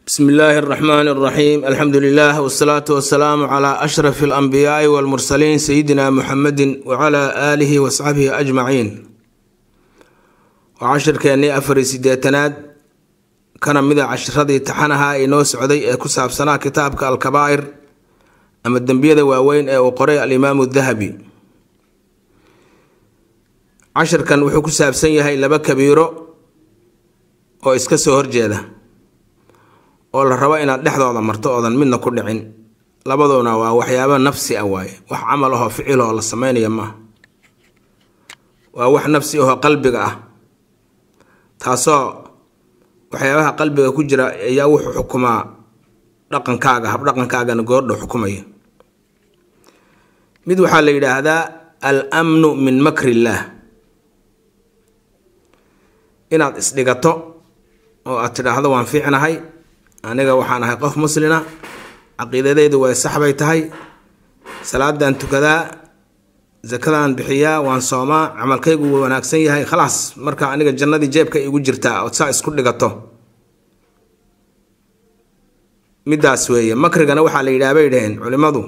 bsmi illaahi اraxmaan اraxiim alxamdu lilah wsalaatu wasalaamu cla ashraf اlanbiyaai wاlmursaliin sayidina muxamedi wcla aalihi wasaxbihi ajmaciin waa cashirkeennii afari sideetanaad kana mida cashiradii taxanaha inoo socday ee ku saabsanaa kitaabka alkabaa'ir ama dembiyada waaweyn ee uu qoray alimaamu dahabi cashirkan wuxuu ku saabsan yahay laba kabiiro oo iska soo horjeeda oo la rabo inaad dhexdooda marto oodan midna ku dhicin labaduna waa waxyaaba nafsi ah waaye wax camal ahoo ficil oo la sameynaya maaha waa wax nafsi ahoo qalbiga ah taasoo waxyaabaha qalbiga ku jira ayaa wuxuu xukumaa dhaqankaaga habdhaqankaagana goordhow xukumaya mid waxaa la yidhaahdaa al amnu min makri illaah inaad isdhigato oo aad tidhaahdo waan fiicnahay aniga waxaan ahay qof muslina caqiidadeydu way sax bay tahay salaadaan tukadaa sakadaan bixiyaa waan soomaa camalkaygu wuu wanaagsan yahay khalaas marka aniga jannadii jeebka igu jirtaa ood saa isku dhigato midaas weeye makrigana waxaa la yidhaha bay dhaheen culimmadu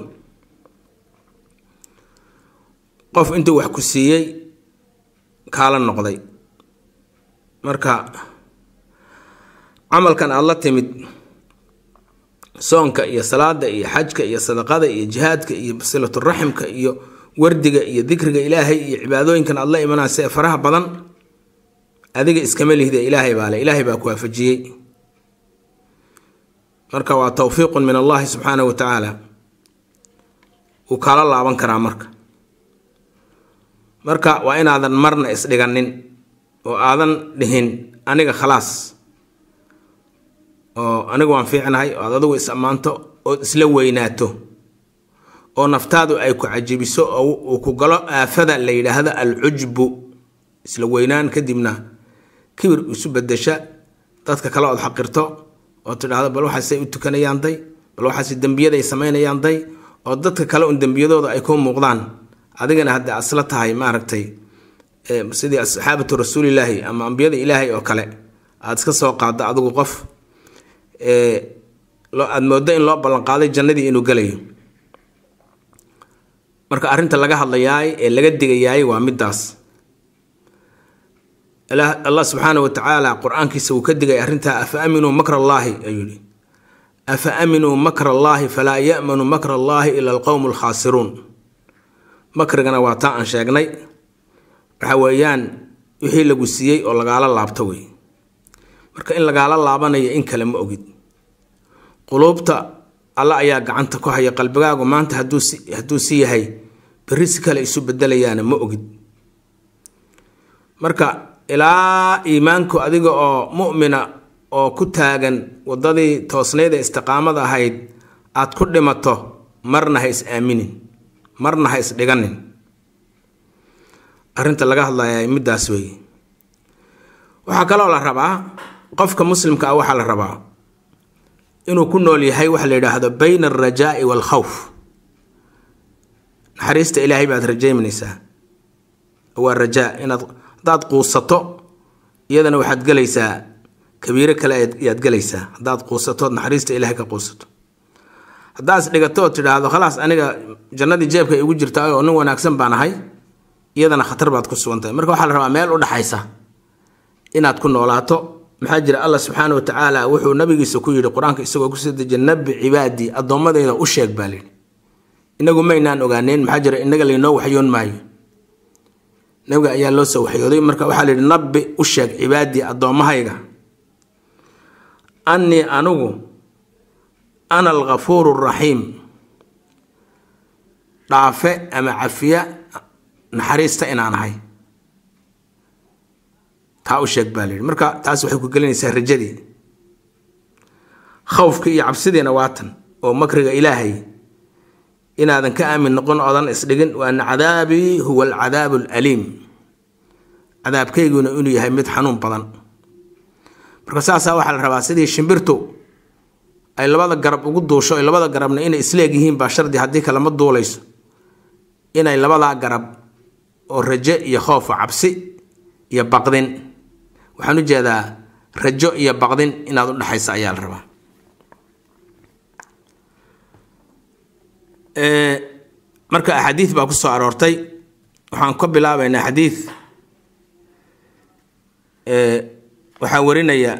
qof intuu wax ku siiyey kaala noqday marka camalkan aada la timid soonka iyo salaada iyo xajka iyo sadaqada iyo jihaadka iyo silaturaximka iyo wardiga iyo dikriga ilaahay iyo cibaadooyinkan aada la imanaysa ee faraha badan adiga iskama lihde ilaahay baa le ilaahay baa ku waafajiyey marka waa towfiiqun min allahi subxaanahu wa tacaala wuu kaala laaban karaa marka marka waa inaadan marna isdhiganin oo aadan dhihin aniga khalaas oo anigu waan fiicnahay oo aad adigu is ammaanto ood isla weynaato oo naftaadu ay ku cajibiso oo uu ku galo aafada la yidhaahdo alcujbu isla weynaan kadibna kibir isu bedesha dadka kale ood xaqirto oo tidhaahdo bal waxaasay u tukanayaan day bal waxaase dembiyaday samaynayaan day oo dadka kale un dembiyadooda ay ku muuqdaan adigana hadda asla tahay maaragtay sidii asxaabatu rasuulilaahi ama ambiyada ilaahay oo kale aada iska soo qaaddo adigu qof aada moodo in loo ballanqaaday jannadii inuu gelayo marka arrinta laga hadlayaay ee laga digayaay waa midaas allah subxaana wa tacaala qur-aankiisa wuu ka digay arrintaa afa aminuu makr allaahi ayuu yihi afa aminuu makr allaahi falaa ya'manu makr allaahi ila alqowmu alkhaasiruun makrigana waa taa aan sheegnay waxa weeyaan wixii lagu siiyey oo lagaala laabto wey marka in lagaala laabanayo in kale ma ogid quluubta alla ayaa gacanta ku haya qalbigaagu maanta hadduu si yahay berri si kale isu bedelayaana ma ogid marka ilaa iimaanku adiga oo mu'mina oo ku taagan waddadii toosnayd ee istiqaamada ahayd aad ku dhimato marna ha is aaminin marna ha is dhiganin arrinta laga hadlaya middaas weeye waxaa kaloo la rabaa qofka muslimka ah waxaa la rabaa inuu ku nool yahay waxa la yidhaahdo bayna alrajaa'i waalkhawf naxariista ilaahay baad rajaymanaysaa waa rajaa inaad haddaad quusato iyadana waxaad gelaysaa kabiiro kale ayaad gelaysaa haddaad quusatood naxariista ilaahay ka quusato haddaad is dhigato oo tidhaahdo khalaas aniga jannadii jeebka igu jirta oo nin wanaagsan baan ahay iyadana khatar baad ku sugan tahay marka waxaa la rabaa meel u dhaxaysa inaad ku noolaato maxaa jira allah subxaana wa tacaala wuxuu nabigiisa ku yidhi qur-aanka isagoo kusoo dejiya nabi cibaadii addoommadeyda u sheeg baa lihi inagu maynaan ogaaneen maxaa jira inaga laynoo waxyoon maayo nabiga ayaa loo soo waxyooday marka waxaa layidhi nabi u sheeg cibaadii addoommahayga annii anigu ana alghafuuru raxiim dhaafe ama cafiya naxariista inaan ahay taa u sheeg baa layidhi marka taas waxay ku gelinaysaa rajadii khawfka iyo cabsidiina waatan oo makriga ilaahay inaadan ka aamin noqon oodan isdhigin waana cadaabii huwa alcadaabu alaliim cadaabkayguna inuu yahay mid xanuun badan marka saasaa waxaa la rabaa sidii shimbirtu ay labada garab ugu duusho ay labada garabna inay isleeg yihiin baa shardi haddii kalema duulayso inay labadaa garab oo rajo iyo khoofa cabsi iyo baqdin waxaan u jeedaa rajo iyo baqdin inaad u dhexaysa ayaa la rabaa marka axaadiid baa ku soo aroortay waxaan ka bilaabaynaa xadiid waxaa warinaya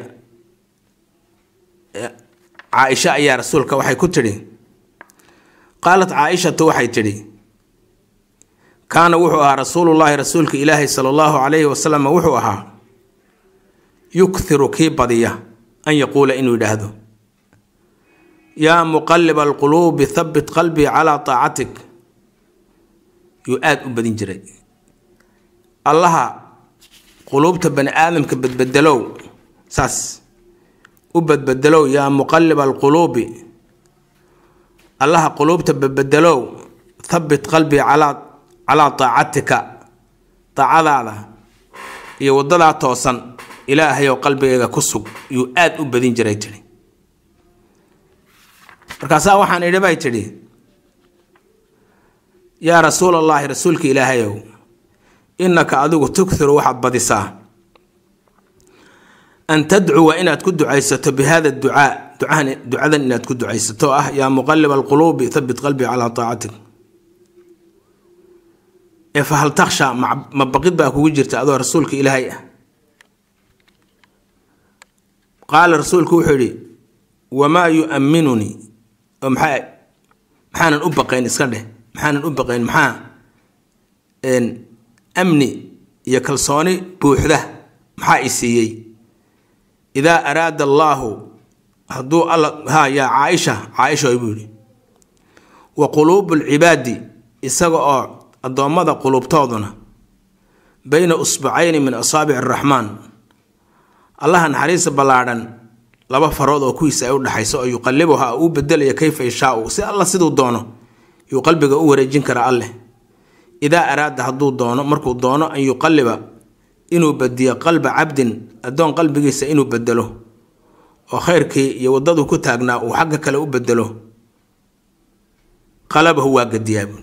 caaisha ayaa rasuulka waxay ku tidhi qaalat caaishatu waxay tidhi kaana wuxuu ahaa rasuulullaahi rasuulka ilaahi sala allahu calayhi wasalam wuxuu ahaa yukthiru kii badiya an yaquula inuu yidhaahdo yaa muqaliba alquluubi thabbit qalbii calaa taacatik yuu aada u badin jiray allaha quluubta bani aadamka badbedelow saas u badbedelow yaa muqaliba alquluubi allaha quluubta badbedelow thabbit qalbii calaa calaa taacatika daacadaada iyo waddadaa toosan ilaahayow qalbigayga ku sug yuu aada u badin jiray tidhi markaasaa waxaan idhi bay tidhi yaa rasuul allaahi rasuulka ilaahayow innaka adigu tukhiru waxaad badisaa an tadcuwa inaad ku ducaysato bi hada ducaa ducahan ducadan inaad ku ducaysato ah yaa muqaliba alquluubi thabbit qalbii calaa taacatik ee fahal takhsha ma baqid baa kugu jirta adoo rasuulka ilaahay ah qaala rasuulku wuxuu yidhi wamaa yu'amminunii oo maxaa maxaanan u baqayn iska dheh maxaanan u baqayn maxaa amni iyo kalsooni buuxda maxaa i siiyey idaa araada allaahu hadduu alla ha yaa caaisha caaisha buu yidhi wa quluubu lcibaadi isaga oo addoommada quluubtooduna bayna usbacayni min asaabici araxmaan allaha naxariista ballaadhan laba farood oo kuwiisa ay u dhexayso oo yuqalibuha uu bedelaya kayfa yashaau si alla siduu doono yuu qalbiga u wareejin karaa alleh idaa araada hadduu doono markuu doono an yuqaliba inuu badiyo qalba cabdin addoon qalbigiisa inuu bedelo oo khayrkii iyo waddaduu ku taagnaa uu xagga kale u bedelo qalabahu waa gadiyaabu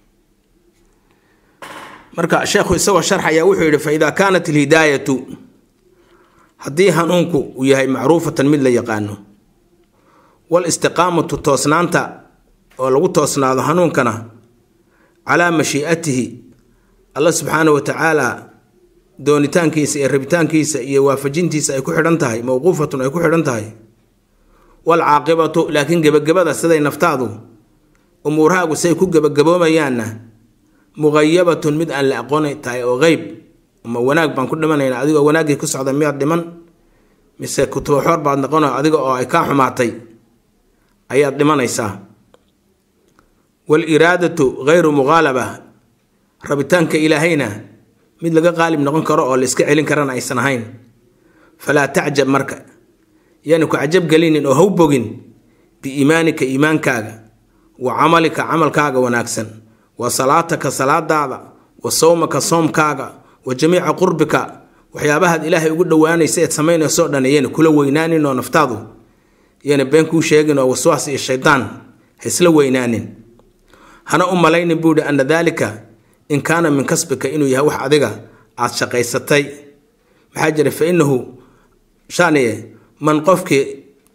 marka sheekhu isagoo sharxaya wuxuu yidhi fa idaa kaanat alhidaayatu haddii hanuunku uu yahay macruufatan mid la yaqaano wal istiqaamatu toosnaanta oo lagu toosnaado hanuunkana calaa mashii'atihi alla subxaanahu wa tacaala doonitaankiisa iyo rabitaankiisa iyo waafajintiisa ay ku xidhan tahay mowquufatun ay ku xidhan tahay wal caaqibatu laakiin gebagabada siday naftaadu umuurahaagu say ku gebagaboomayaanna muqayabatun mid aan la aqooni tahay oo qeyb ma wanaag baan ku dhimanaynaa adigoo wanaaggii ku socda miyaad dhiman mise kutooxoor baad noqono adiga oo ay kaa xumaatay ayaad dhimanaysaa wal-iraadatu hayru muqaalaba rabitaanka ilaahayna mid laga qaalib noqon karo oo la iska celin karana aysan ahayn falaa tacjab marka yaani ku cajab gelinin oo haw bogin biiimaanika iimaankaaga wa camalika camalkaaga wanaagsan wa salaataka salaadaada wa sawmaka soomkaaga wa jamiica qurbika waxyaabahaad ilaahay ugu dhowaanaysa eed samaynaysoo dhan iyana kula weynaanin oo naftaadu iyana been kuu sheegin oo waswaas iyo shaydaan ha isla weynaanin hana u malaynin buu yihi ana daalika in kaana min kasbika inuu yahay wax adiga aad shaqaysatay maxaa jira fa inahu shaniye man qofkii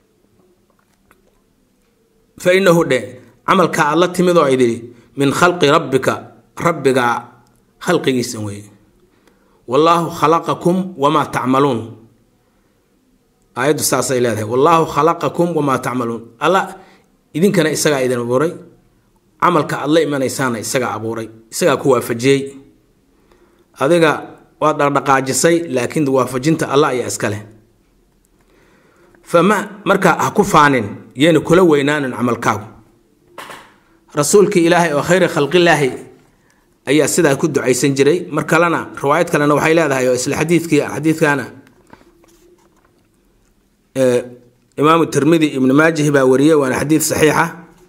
fa inahu dhe camalka aad la timid oo idhi min khalqi rabbika rabbigaa khalqigiisa weeye wallaahu khalaqakum wamaa tacmaluun aayaddu saasay leedahay wallaahu khalaqakum wamaa tacmaluun alla idinkana isagaa idin abuuray camalka aad la imanaysaana isagaa abuuray isagaa ku waafajiyey adiga waad dhaqdhaqaajisay laakiin waafajinta alla ayaa iska leh fama marka ha ku faanin yeena kula weynaanin camalkaagu rasuulkii ilaahay oo khayri khalqilaahi ayaa sidaa ku ducaysan jiray mar kalena riwaayad kalena waxay leedahay oo isla xadiidkii xadiidkana imaamu tirmidi ibnu maajihi baa wariyey waana xadiid saxiixa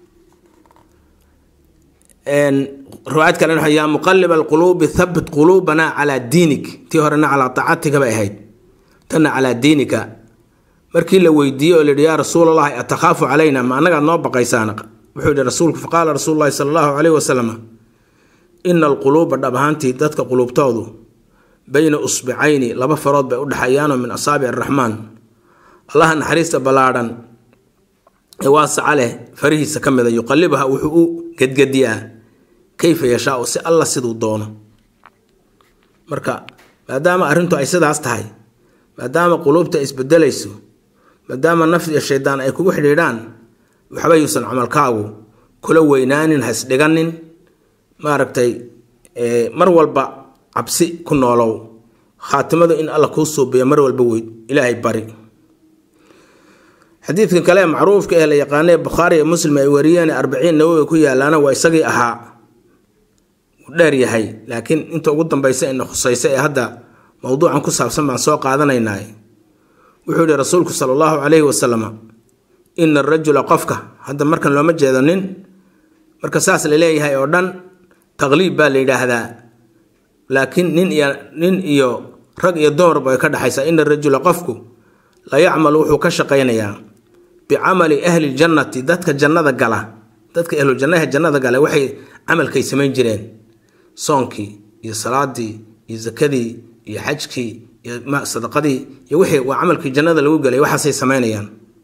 riwaayad kalena yaa muqalib alquluubi thabit quluubana calaa diinik tii horena calaa taacatika bay ahayd tanna calaa diinika markii la weydiiyey oo layihi yaa rasuulalahi atakhaafu calayna ma annagaad noo baqaysaan wuxuu yihi rasuulku faqaala rasuulu llahi sala allahu caleyhi wasalam ina alquluuba dhab ahaantii dadka quluubtoodu bayna usbicayni laba farood bay u dhexeeyaanoo min asaabic araxmaan allaha naxariista ballaadhan ee waasaca leh farihiisa ka mida yuqalibuha wuxuu u gedgediyaa kayfa yashaau si alla siduu doono marka maadaama arrintu ay sidaas tahay maadaama quluubta ay isbedelayso maadaama nafs iyo shaydaan ay kugu xidhiidhaan waxba yuusan camalkaagu kula weynaanin ha isdhiganin maaragtay mar walba cabsi ku noolow khaatimadu in alla kuu suubiyo mar walba weyd ilaahay bari xadiidkan kale macruufka ee la yaqaanay bukhaari iyo muslim ay wariyeen arbaciin nawowi ku yaalaana waa isagii ahaa uu dheer yahay laakiin inta ugu dambaysa ina khusaysa ee hadda mowduucan ku saabsan baan soo qaadanaynaa wuxuu yihi rasuulku sala allahu calayhi wasalam ina arajula qofka hadda markan looma jeedo nin marka saas la leeyahay oo dhan taqliib baa la yidhaahdaa laakiin nin iyo nin iyo rag iyo dumarba ay ka dhexaysaa ina arajula qofku la yacmalu wuxuu ka shaqaynayaa bicamali ahli ljannati dadka jannada gala dadka ahlujannaha jannada gala waxay camalkay samayn jireen soonkii iyo salaadii iyo zakadii iyo xajkii iyo sadaqadii iyo wixii waa camalkii jannada lagu gelay waxaasay samaynayaan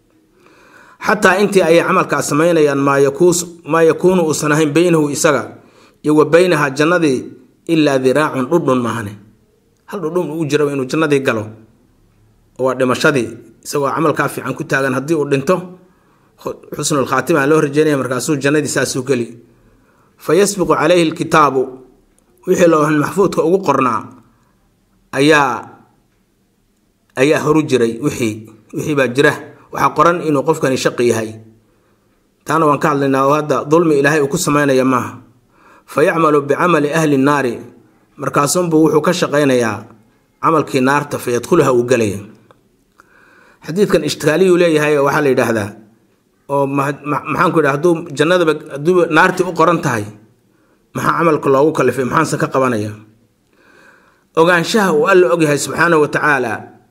xataa intii ayay camalkaas samaynayaan maa yakuunu uusan ahayn beynahu isaga iyo wa beynaha jannadii ilaa diraacun dhudhun maahane hal dhudhun uu jiro inuu jannadii galo waa dhimashadii isagoo camalkaa fiican ku taagan haddii uu dhinto xusnulkhaatima loo rajeynaya markaasuu jannadii saasuu geli fa yasbiqu calayhi lkitaabu wixii loohan maxfuudka ugu qornaa ayaa ayaa horu jiray wixii wixii baa jira waxaa qoran inuu qofkani shaqi yahay taana waan ka hadlaynaa oo hadda dulmi ilaahay uu ku samaynaya maaha fa yacmalu bicamali ahli nnaari markaasunbuu wuxuu ka shaqaynayaa camalkii naarta fa yadkhuluha uu gelaya xadiidkan ishtikaaliyuu leeyahay oo waxaa la yidhaahdaa oo maxaan ku yidhaha hadduu jannadaba hadduuba naartii u qoran tahay maxaa camalka loogu kalifay maxaanse ka qabanaya ogaanshaha uu alla ogyahay subxaanahu wa tacaala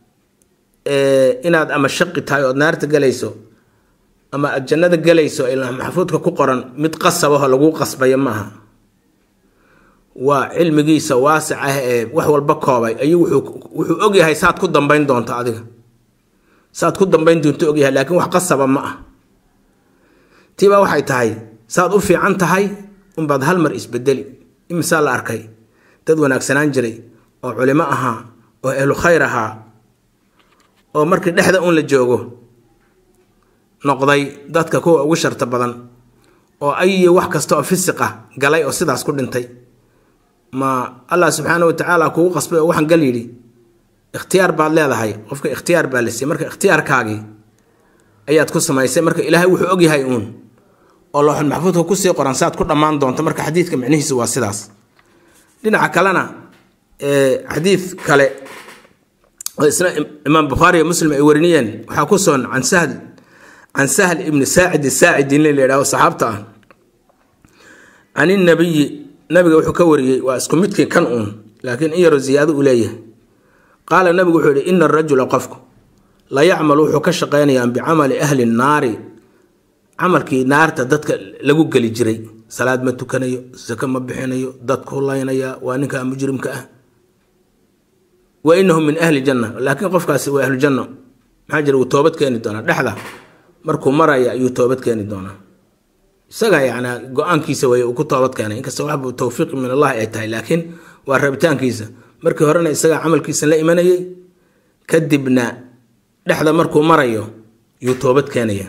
inaad ama shaqi tahay ood naarta gelayso ama aad jannada gelayso ilaa maxfuudka ku qoran mid qasabaho laguu qasbayo maaha waa cilmigiisa waasic ah ee wax walba koobay ayuu wuxuu ogyahay saad ku dambayn doonto adiga saad ku dambayn doonto ogyahay laakiin wax qasaba ma ah tiibaa waxay tahay saad u fiican tahay unbaad hal mar isbedeli imisaa la arkay dad wanaagsanaan jiray oo culimo ahaa oo ehlu khayr ahaa oo markii dhexda un la joogo noqday dadka kuwa ugu sharta badan oo ayiyo wax kasta oo fisiq ah galay oo sidaas ku dhintay ma allah subxaana watacaala kugu qasbay oo waxaan gal yidhi ikhtiyaar baad leedahay qofka ikhtiyaar baa la siiyey marka ikhtiyaarkaagii ayaad ku samaysay marka ilaahay wuxuu ogyahay uun oo looxul maxfuudka kusii qoran saad ku dhammaan doonto marka xadiidka micnihiisu waa sidaas dhinaca kalena xadiid kale oo isna imaam bukhaari iyo muslim ay wariniyeen waxaa ku soon can sahl can sahl ibni saacid saacidi in la yidhahdo saxaabta ah can inabiyi nabiga wuxuu ka wariyey waa isku midkii kan uun laakiin in yaroo ziyaado uu leeyahay qaala nabigu wuxuu yihi ina arajula qofku la yacmalu wuxuu ka shaqaynayaa bicamali ahli nnaari camalkii naarta dadka lagu geli jiray salaad ma tukanayo sako ma bixinayo dadku laynaya waa ninka mujrimka ah wa inahu min ahli janna laakiin qofkaasi waa ahlu janno maxaa jira wuu toobad keeni doonaa dhexda markuu maraya ayuu toobad keeni doonaa isaga yani go-aankiisa way uu ku toobad keenay inkasta waxbu towfiiq min allahi ay tahay laakiin waa rabitaankiisa markii horena isagaa camalkiisa la imanayay kadibna dhexda markuu marayo yuu toobad keenaya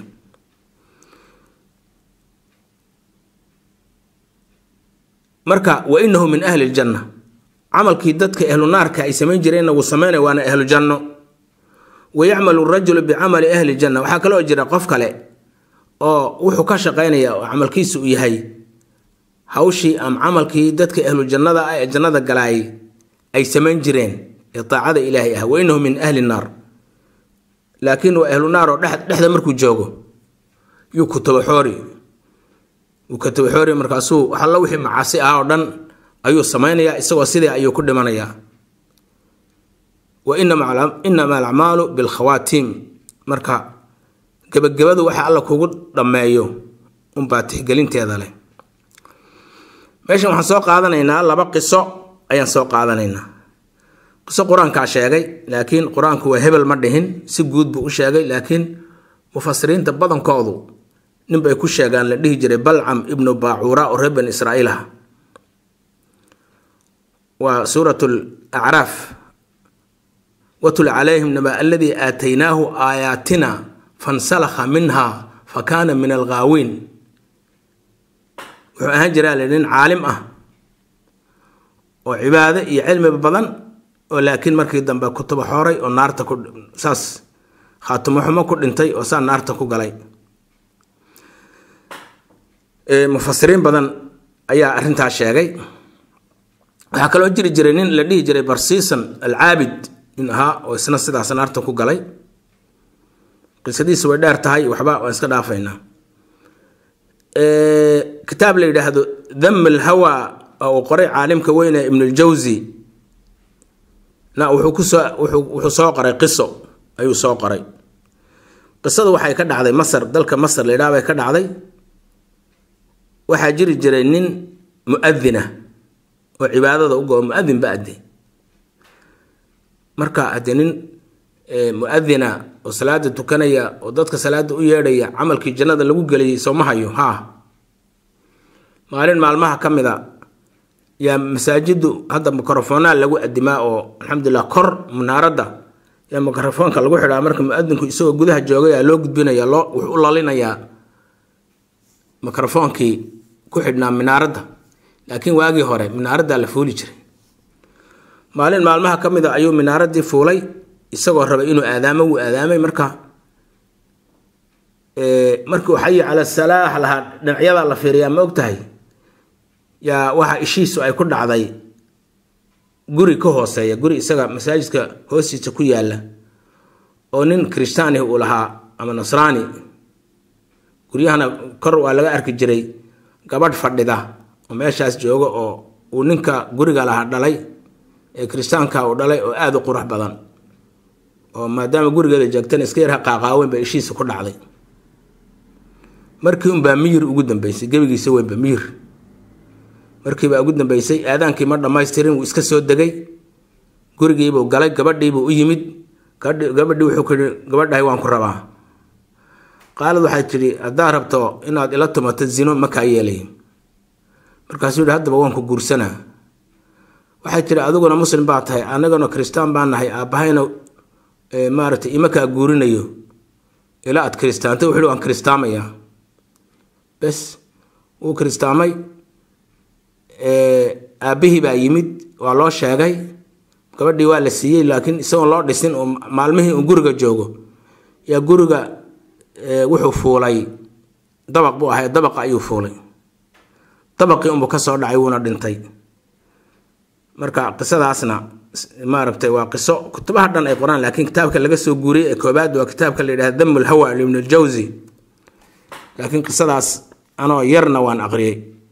marka wa inahu min ahli ljanna camalkii dadka ahlu naarka ay samayn jireenna wuu samaynaya waana ahlu janno wa yacmalu rajulu bicamali ahli janna waxaa kaloo jira qof kale oo wuxuu ka shaqaynaya oo camalkiisa uu yahay hawshii ama camalkii dadka ahlu jannada ah ee jannada galaayay ay samayn jireen ee daacada ilaahay ah wa inahu min ahli naar laakiin waa ahlu naar oo dhexda markuu joogo yuu kutabaxoori wuu katabaxoori markaasuu waxalla wixii macaasi ah oo dhan ayuu samaynayaa isagoo sidii ayuu ku dhimanayaa wa inama alacmaalu bilkhawaatiim marka gebagabadu waxa alla kugu dhammeeyo unbaa tixgelinteeda leh meeshan waxaan soo qaadanaynaa laba qiso ayaan soo qaadanaynaa qiso qur-aankaa sheegay laakiin qur-aanku waa hebel ma dhihin si guud buu u sheegay laakiin mufasiriinta badankoodu nin bay ku sheegaan la dhihi jiray balcam ibnu baacuura oo reer bani israa'iil ah waa suurat lacraaf watul calayhim naba aladii aataynaahu aayaatina fansalakha minha fa kaana min alghaawiin wuxuu ahaan jiraa la nin caalim ah oo cibaado iyo cilmiba badan oo laakiin markii dambe kutuba xooray oo naarta ku saas khaatimo xumo ku dhintay oo saa naarta ku galay mufasiriin badan ayaa arrintaas sheegay waxaa kaloo jiri jiray nin la dhihi jiray barsiisan alcaabid nin ahaa oo isna sidaas naarta ku galay qisadiisa way dheer tahay waxba waan iska dhaafaynaa kitaab la yidhaahdo dam alhawa oo uu qoray caalimka weyne ibnuljawsi na wuxuu kusoo wuxuu soo qoray qiso ayuu soo qoray qisadu waxay ka dhacday masar dalka masar la yidhaha bay ka dhacday waxaa jiri jiray nin muadina oo cibaadada u go muadin ba ade marka haddee nin muadina oo salaada tukanaya oo dadka salaada u yeedhaya camalkii jannada lagu geliyay sooma hayo ha maalin maalmaha ka mid a yaa masaajidu hadda mikrofoonaa lagu adimaa oo alxamdulilah kor munaaradda yaa mikrofoonka lagu xidhaa marka muadinku isagoo gudaha joogaya loo gudbinaya loo wuxuu u lalinayaa mikrofoonkii ku xidhnaa minaaradda laakiin waagii hore minaaraddaa la fuuli jiray maalin maalmaha ka mid a ayuu minaaraddii fuulay isagoo rabay inuu aadaamo wuu aadaamay marka markuu xayi cala salaax lahaa dhinacyadaa la fiiriyaa ma og tahay yaa waxa ishiisu ay ku dhacday guri ka hooseeya guri isaga masaajidka hoostiisa ku yaala oo nin kirishtaani uu lahaa ama nasraani guryahana kor waa laga arki jiray gabadh fadhida oo meeshaas jooga oo uu ninka guriga lahaa dhalay ee kiristaanka uu dhalay oo aada u qurux badan oo maadaama gurigeeda joogtana iska yarha qaaqaaweyn ba ishiisa ku dhacday markii unbaa miyir ugu dambeysay gebigiisa weynba miyir markiibaa ugu dambeysay aadaankii ma dhammaystirin wuu iska soo degay gurigiibuu galay gabadhiibuu u yimid gabadhii wuxuu ku yihi gabadhahay waan ku rabaa qaalad waxay tidhi haddaad rabto inaad ila tumato zino makaa yeelay markaasuu yihi haddaba waan ku guursanaa waxay tidhi adiguna muslim baa tahay anagana kiristaan baa nahay aabbahayna maaragtay ima kaa guurinayo ilaa aad kiristaanta wuxuu waan kiristaamayaa bes wuu kiristaamay aabbihii baa yimid waa loo sheegay gabadhii waa la siiyey laakiin isagoon loo dhisin oo maalmihii uu guriga joogo yaa guriga wuxuu fuulay dabaq buu ahay dabaqa ayuu fuulay dabaqii unbuu ka soo dhacay wuuna dhintay marka qisadaasna maaragtay waa qiso kutubaha dhan ay qoraan laakiin kitaabka laga soo guuriyey ee koobaad waa kitaabka la yidhahda dam lhawa ibn ljawsi laakiin qisadaas anoo yarna waan aqriyey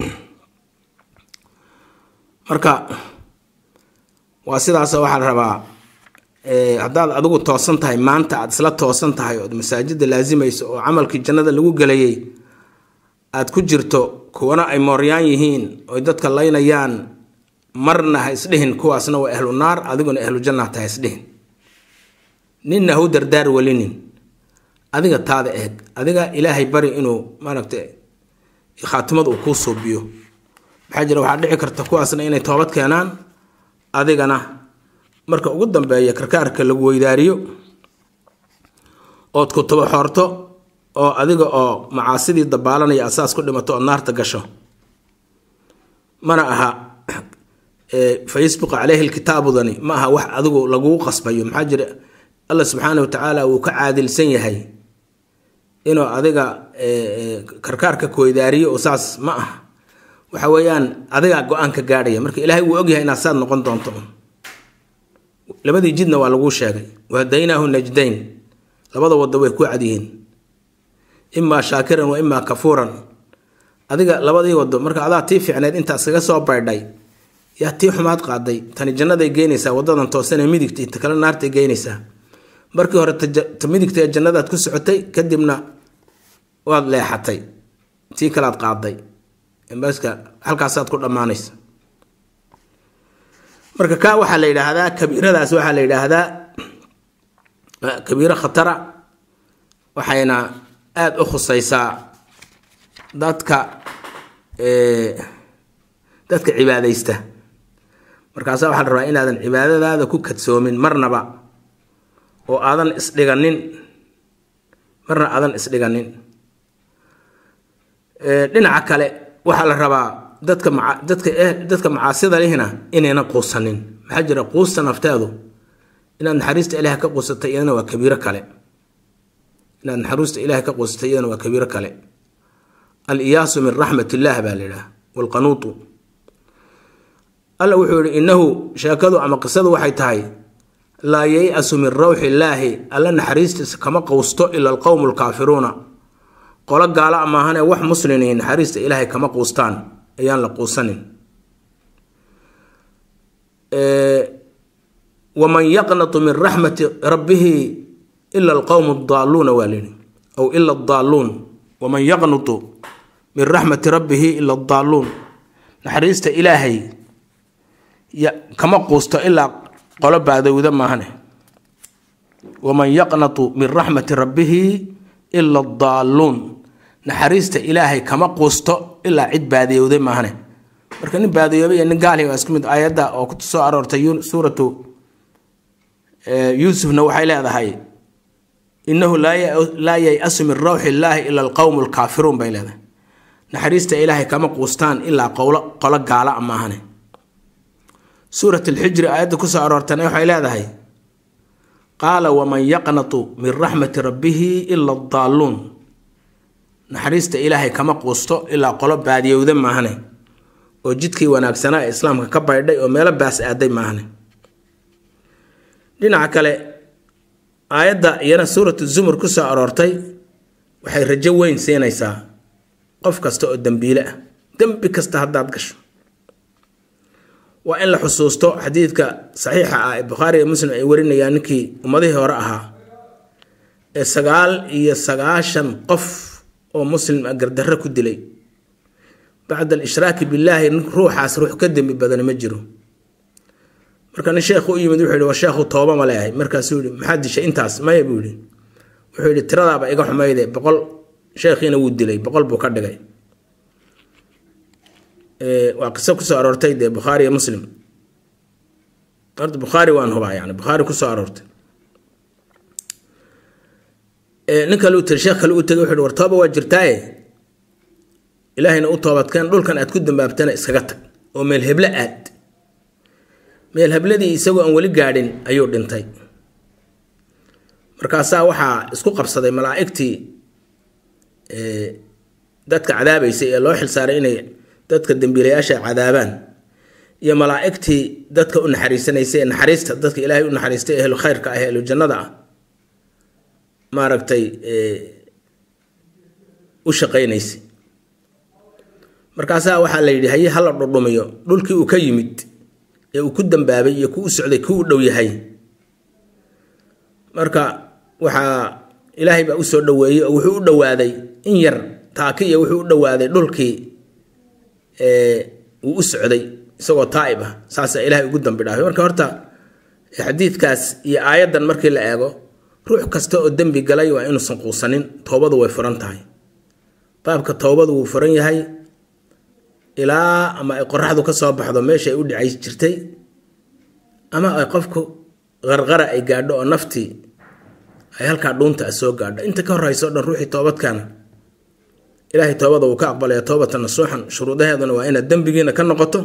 marka waa sidaasoo waxaa la rabaa haddaad adigu toosan tahay maanta aad isla toosan tahay ood masaajida laasimayso oo camalkii jannada lagu gelayay aad ku jirto kuwana ay mooryaan yihiin oy dadka laynayaan marna ha isdhihin kuwaasna waa ahlu naar adiguna ahlu janna ta ha isdhihin ninna hau dardaar welinin adiga taada eeg adiga ilaahay bari inuu maaragta khaatimad uu kuu suubiyo maxaa jira waxaa dhici karta kuwaasna inay toobad keenaan adigana marka ugu dambeeya karkaarka lagu weydaariyo ood ku tuba xoorto oo adiga oo macaasidii dabaalanaya asaas ku dhimato ood naarta gasho mana aha facebook caleyhi lkitaabudani ma aha wax adigu laguu qasbayo maxaa jira alla subxaana wa tacaala wuu ka caadilsan yahay inuu adiga karkaarka kuweydaariyo oo saas ma aha waxa weeyaan adigaa go-aanka gaadhaya marka ilaahay wuu ogyahay inaad saad noqon doonto labadii jidna waa laguu sheegay wahadaynaahu najdayn labada wado way ku cadyihiin imaa shaakiran wa imaa kafuuran adiga labadii wado marka adaa tii fiicneed intaas kaga soo baydhay yaa tii xumaad qaaday tani jannaday geynaysaa wadadan toosanee midigta ta kale naartay geynaysaa markii hore ta midigta ee jannadaad ku socotay kadibna waad leexatay tii kalaad qaaday baska halkaasaad ku dhammaanaysa marka kaa waxaa la yidhaahdaa kabiiradaas waxaa la yidhaahdaa kabiiro khatara waxayna aada u khuseysaa dadka dadka cibaadaysta markaasaa waxaa la rabaa inaadan cibaadadaada ku kadsoomin marnaba oo aadan isdhiganin marna aadan isdhiganin dhinaca kale waxaa la rabaa dadka maa dadka dadka macaasida lihina inaynan quusanin maxaa jira quusta nafteedu inaad naxariista ilahay ka quusatay iyadana waa kabiiro kale inaad naxariista ilahay ka quusatay iyadana waa kabiiro kale al-iyaasu min raxmat illaah baa la yidhaha waalqanuutu alla wuxuu yihi innahu sheekadu ama qisadu waxay tahay laa yay-asu min rawxi illaahi alla naxariistiisa kama quusto ila alqowmu alkaafiruuna qolo gaala maahane wax muslimiin naxariista ilaahay kama quustaan ayaan la quusanin waman yaqnatu min raxmati rabbihi ila alqowmu adaaluuna waa lihi aw ila adaaluun waman yaqnutu min raxmati rabbihi ila adaaluun naxariista ilaahay kama quusto ilaa qolo baadowda maahane waman yaqnatu min raxmati rabbihi ila adaaluun naxariista ilaahay kama quusto ilaa cid baadiyowday maahane marka nin baadiyoobay iyo nin gaali waa isku mid aayadda oo ku soo aroortay suuratu yuusufna waxay leedahay innahu laa yay-asu min rawxi illaahi ila alqowmu alkaafiruun bay leedahay naxariista ilaahay kama quustaan ilaa qowlo qolo gaala a maahane suurat alxijri aayadda kusoo aroortana waxay leedahay qaala waman yaqnatu min raxmati rabbihi ila adaaluun naxariista ilaahay kama quusto ilaa qolo baadiyowda maahane oo jidkii wanaagsanaa ee islaamka ka baydhay oo meelo baas aaday maahane dhinaca kale aayadda iyana suuratu zumur ku soo aroortay waxay rajo weyn siinaysaa qof kasta oo dembiile ah dembi kasta haddaad gasho waa in la xusuusto xadiidka saxiixa ah ee bukhaari iyo muslim ay warinayaan ninkii ummadihii hore ahaa ee sagaal iyo sagaashan qof oo muslim ah gardarro ku dilay bacda alishraaki billaahi ruuxaas ruux ka dembi badani ma jiro marka nin sheekhu u yimid wuxuu yihi war sheekhu tooba ma leeyahay markaasuu yihi maxaad dishay intaas maya buu yihi wuxuu yihi tiradaaba iga xumayde boqol sheekhiina wuu dilay boqol buu ka dhigay waa qiso kusoo aroortay dee bukhaari iyo muslim horta bukhaari waan hubaa yani bukhaari kusoo aroortay nin kale u tiri sheekh kale u tegay wuxuu war tooba waa jirtaaye ilaahayna u toobadkeen dhulkan aad ku dambaabtana iskaga tag oo meel heble aad meel hebladii isagoo aan weli gaadhin ayuu dhintay markaasaa waxaa isku qabsaday malaa'igtii dadka cadaabaysay ee loo xilsaaray inay dadka dembiilayaasha cadaabaan iyo malaa'igtii dadka u naxariisanaysay ee naxariista dadka ilaahay u naxariistay ehlu khayrka ah ehlu jannada ah maaragtay u shaqaynaysay markaasaa waxaa la yidhi haye hala dhudhumiyo dhulkii uu ka yimid ee uu ku dambaabay iyo ku u socday ku u dhow yahay marka waxaa ilaahay baa usoo dhoweeyey oo wuxuu u dhowaaday in yar taaki iyo wuxuu u dhowaaday dhulkii uu u socday isagoo taa'ib ah saasaa ilaahay ugu dambi dhaafay marka horta xadiidkaas iyo aayaddan markii la eego ruux kasta oo dembi galay waa inuusan quusanin toobadu way furan tahay baabka toobadu wuu furan yahay ilaa ama ay qoraxdu ka soo baxdo meesha ay u dhicay jirtay ama ay qofku qarqara ay gaadho oo naftii ay halkaa dhuunta a soo gaadho inta ka horeyso o dhan ruuxii toobadkaana ilaahay toobada wuu ka aqbalaya toobata nasuuxan shuruudaheeduna waa inaad dembigiina ka noqoto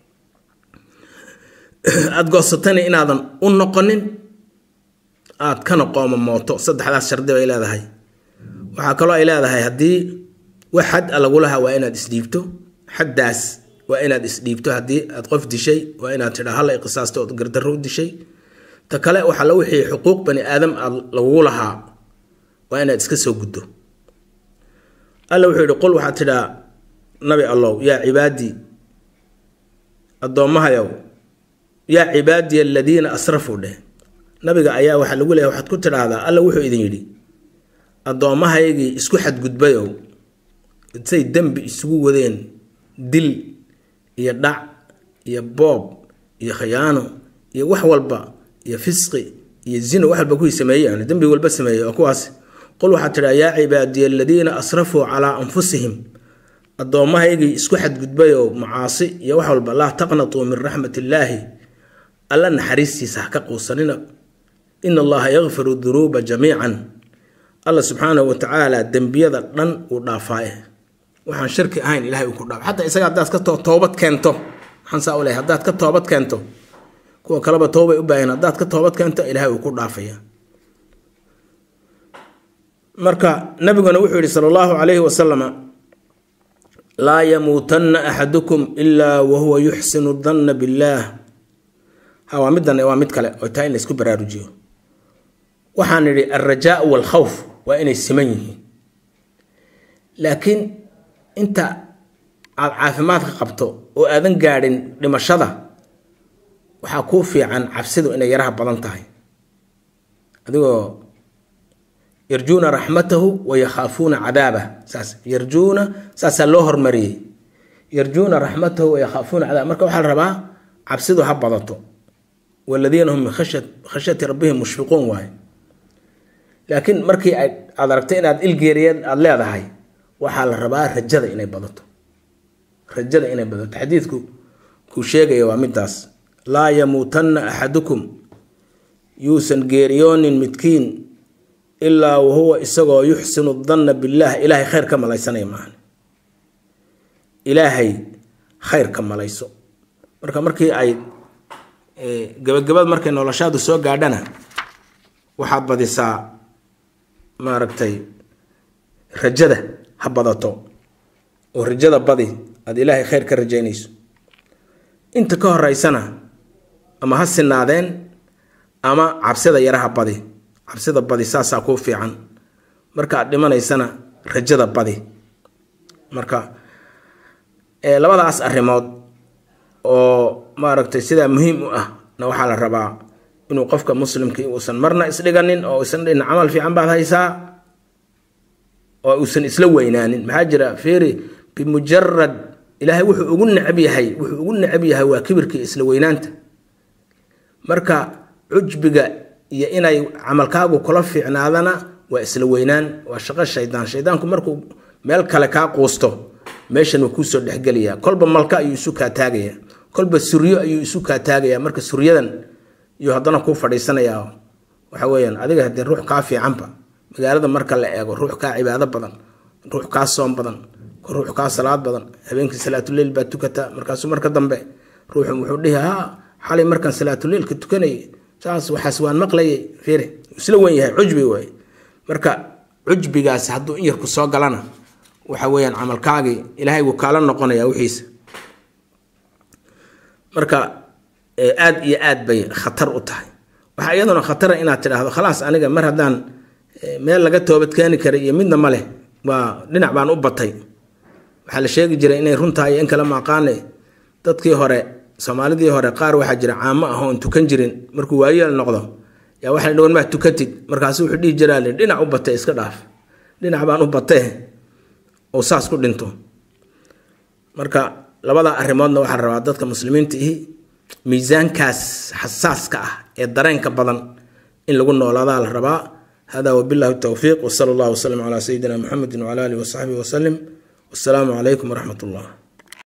aada goosatana inaadan u noqonin aada kana qooma mooto saddexdaas shardi bay leedahay waxaa kaloo ay leedahay haddii wax xad a lagu lahaa waa inaad isdhiibto xaddaas waa inaad isdhiibto haddii aad qof dishay waa inaad tidhaa halla qisaasta ood gardarro u dishay ta kale waxaa la wixii xuquuq bani aadam aad lagugu lahaa waa inaad iska soo guddo alla wuxuu yihi qul waxaad tidhaa nabi allow yaa cibaadii addoommahayow yaa cibaadiya aladiina asrafuu dheh nabiga ayaa waxaa lagu leeyahy waxaad ku tidhaahdaa alla wuxuu idin yidhi addoommahaygii isku xadgudbayow say dembi isugu wadeen dil iyo dhac iyo boob iyo khiyaano iyo wax walba iyo fisqi iyo zino wax walba kuwii sameeyey yani dembi walba sameeyey oo kuwaas qul waxaad tidhaa yaa cibaadiya aladiina asrafuu calaa anfusihim addoommahaygii isku xadgudbay oo macaasi iyo wax walba laa taqnatuu min raxmat illaahi alla naxariistiisa ha ka quusanina ina allaha yakfiru dunuuba jamiican alla subxaanahu wa tacaala dembiyada dhan uu dhaafaaye waxaan shirki ahayn ilahay uu ku dhaaf xataa isaga haddaad ka toobad keento maxaan saa u lehay haddaad ka toobad keento kuwa kaleba toobay u baahan haddaad ka toobad keento ilahay uu ku dhaafaya marka nabiguna wuxuu yihi sala allahu calayhi wasalama laa yamuutanna axadukum ilaa wahuwa yuxsinu danna billaah ha waa middan waa mid kale oo taa in laysku baraarujiyo waxaan idhi alrajaa waalkhawf waa inay siman yihiin laakiin inta aad caafimaadka qabto oo aadan gaadhin dhimashada waxaa kuu fiican cabsidu inay yaraha badan tahay adigoo yarjuuna raxmatahu wa yakhaafuuna cadaabah saas yarjuuna saasaa loo hormariyey yarjuuna raxmatahu wa yakhaafuuna cadaabah marka waxaa la rabaa cabsidu ha badato waladiina hum min khashyati rabbihim mushfiquun waaye laakiin markii aad aragto inaad ilgeeriyeed aada leedahay waxaa la rabaa rajada inay badato rajada inay badato xadiidku kuu sheegaya waa midaas laa yamuutanna axadukum yuusan geeriyoonin midkiin ilaa wahuwa isagoo yuxsinu danna billaah ilaahay khayr ka malaysanaya maahan ilaahay khayr ka malayso marka markii ay gabagabad markay noloshaadu soo gaadhana waxaad badisaa maaragtay rajada ha badato oo rajada badi aada ilaahay khayr ka rajaynayso inta ka horeysana ama ha sinaadeen ama cabsida yaraha badi cabsida badi saasaa kuu fiican marka aad dhimanaysana rajada badi marka labadaas arrimood oo maaragtay sidaa muhiim u ah na waxaa la rabaa inuu qofka muslimkii uusan marna isdhiganin oo isan dhihin camal fiican baad haysaa oo uusan isla weynaanin maxaa jira fiiri bimujarad ilaahay wuxuu ugu necab yahay wuxuu ugu necab yahay waa kibirkii isla weynaanta marka cujbiga iyo inay camalkaagu kula fiicnaadana waa isla weynaan waa shaqo shaydaan shaydaanku markuu meel kale kaa quusto meeshan waa kuusoo dhexgelaya kolba malka ayuu isu kaa taagaya kolba suryo ayuu isu kaa taagaya marka suryadan iyuu haddana kuu fadhiisanayaa waxa weyaan adiga hadee ruux kaa fiicanba magaalada marka la eego ruux kaa cibaado badan ruux kaa soom badan ruux kaa salaad badan habeenkii salaatuleyl baa tukata markaasuu marka dambe ruuxu wuxuu dhihi ha xalay markaan salaatuleylka tukanayay saas waxaas waan maqlayay fiiri isla wen yahay cujbi waay marka cujbigaasi hadduu in yarku soo galana waxa weyaan camalkaagii ilaahay wuu kaala noqonaya wixiisa marka aada iyo aad bay khatar u tahay waxaa iyaduna khatara inaad tidhaahdo khalaas aniga mar haddaan meel laga toobadkeeni karay iyo midna ma leh waa dhinac baan u batay waxaa la sheegi jiray inay runtahay in kale maaqaane dadkii hore soomaalidii hore qaar waxaa jira caamo ah oon tukan jirin markuu waayeel noqdo yaa waxay dhawan maa tukatid markaasu wuxuu dhihi jiraa dhinac u batay iska dhaaf dhinac baan u batee oo saas ku dhinto marka labada arrimoodna waxaa la rabaa dadka muslimiinta ihi miisaankaas xasaaska ah ee dareenka badan in lagu noolaadaa la rabaa hada wabillahi towfiiq wsala allah wslm calaa sayidina muxamedi wcala alihi wasaxbihi wasalim wasalaamu calaykum waraxmat ullah